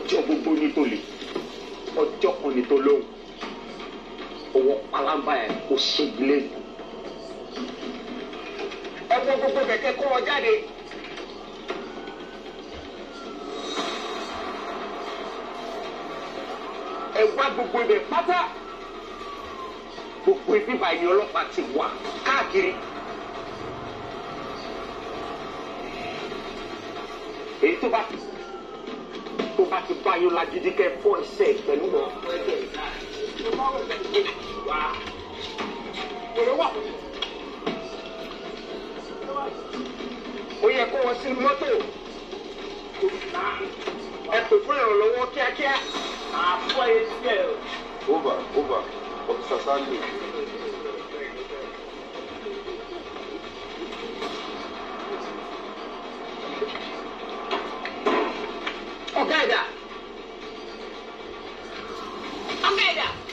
ọjọ́ gbogbo ní tó lè ọjọ́ kan ní tó lóhùn owó palamba ẹ̀ kò ṣègbélé ẹ wọ gbogbo kẹ̀kẹ́ kó wọn jáde. ẹ wá gbogbo ibẹ̀ pátá gbogbo ibi báyìí ọlọ́pàá ti wà káàkiri. èyí tó bá tó bá ti bá yín lagidi kẹ fọ ẹsẹ̀ pẹ̀lú wọn. wá èrè wà. ó yẹ kó wọn sí mọ́tò ẹ pè fún ìrànlọ́wọ́ kíákíá. àfọ etí ẹ. Over, over. Officer Sandy. ọ̀gá ẹ̀dá. ọ̀gá ẹ̀dá.